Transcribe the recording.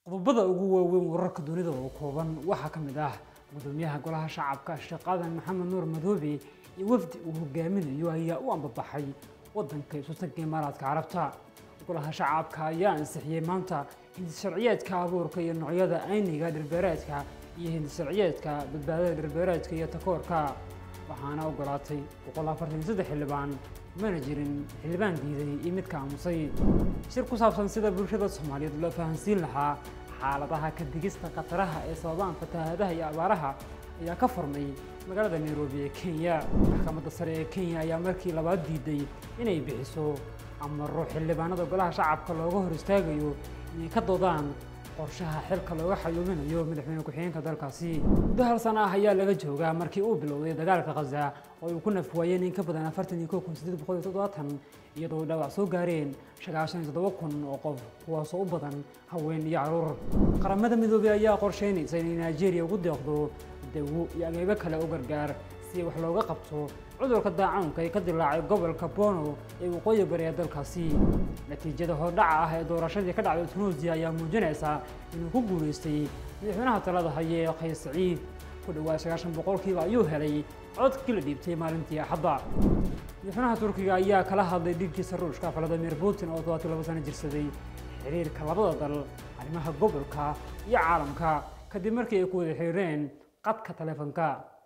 qodobada ugu waaweyn wararka dunida oo kooban waxaa ka mid ah gudoomiyaha golaha shacabka sheekh aadan maxamed nuur madoobe iyo wafdi uu hogaaminayo ayaa u ambabaxay wadanka isutanka imaaraadka carabta golaha shacabka ayaa ansixiyey maanta hindisharciyeedka abuurka iyo noocyada ayniga dhirbeereedka iyo hindisharciyeedka badbaadada dhirbeereedka iyo takoorka waxaana ogolaatay xildhibaan mana jirin xildhibaan diiday iyo midka aamusay shir ku saabsan sida bulshada soomaaliyeed loo fahansiin lahaa xaaladaha ka digista khataraha ee sababaan fatahaadaha iyo abaaraha ayaa ka furmay magaalada nairobi ee kenya maxkamadda sare ee kenya ayaa markii labaad diiday inay bixiso amaro xildhibaanada golaha shacabka looga hor istaagayo inay ka doodaan qorshaha xilka looga xayuubinayo madaxweyne ku-xigeenka dalkaasi muddo hal sana ah ayaa laga joogaa markii uu bilowday dagaalka khaza oo uu ku nafwaayeen in ka badan afartan iyo kow kun sideed boqol iyo toddobaatan iyadoo dhaawac soo gaareen sagaashan iyo toddoba kun oo qof kuwaasoo u badan haween iyo caruur qaramada midoobey ayaa qorsheynaysa inay nigeria ugu deeqdo dawo iyo ageebo kale u gargaar si wax looga qabto cudurka daacuunka ee ka dilaacay gobolka bono ee waqooyi bari ee dalkaasi natiijada hordhaca ah ee doorashadii ka dhacday tunuusiya ayaa muujinaysa inuu ku guulaystay madaxweynaha talada haye ee qays saciid ku dhawaad sagaashan boqolkiiba ayuu helay codkii la dhiibtay maalintii axadda madaxweynaha turkiga ayaa kala hadlay dhigkiisa ruushka valadimir putin oo todobaati laba sano jirsaday xiriirka labada dal arrimaha gobolka iyo caalamka kadib markii ay ku wada xiriireen qadka taleefanka